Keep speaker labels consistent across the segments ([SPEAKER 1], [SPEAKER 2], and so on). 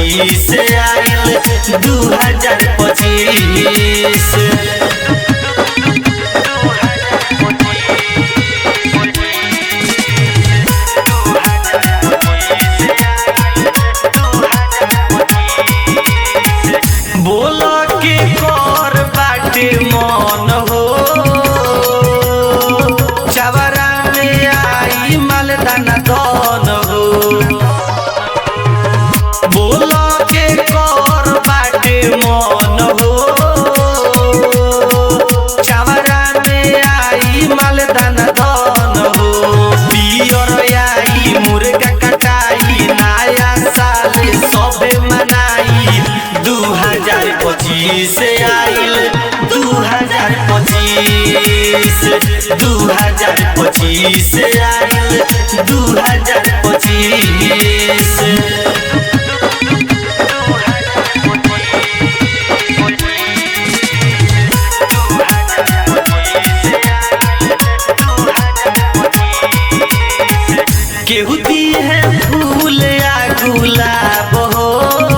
[SPEAKER 1] पच्चीस आइल दू हजार पच्चीस बोल के कर बाटे मन हो चवरा में आई मालदाना दन हो बोल के कर बाटे मन हो चवरा में आई मालदाना दन हो पियर आई मुर्गा कटाई नया साल सबे मनाई दू हजार पच्चीस आइल दू हजार पच्चीस दू हजार पच्चीस आइल दू हजार पच्चीस केहू दी है फूल या गुलाब हो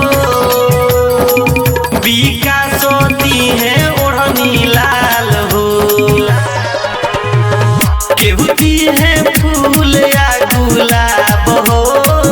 [SPEAKER 1] विकास दी है ओढ़नी लाल हो केहू दी है फूल या गुलाब हो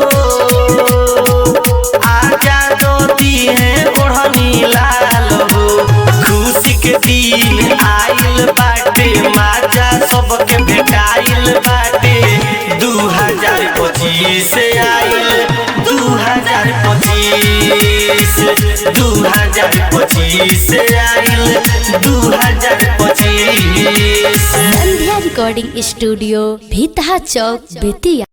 [SPEAKER 1] आजाद दी है ओढ़नी लाल हो खुशी के दिन आइल बाटे माजा सबके भेटाइल बाटे दू हजार पच्चीस आइल दू हजार पच्चीस दू हजार पच्चीस आइल दू हजार पच्चीस
[SPEAKER 2] संध्या रिकॉर्डिंग स्टूडियो भीतहा चौक बेतिया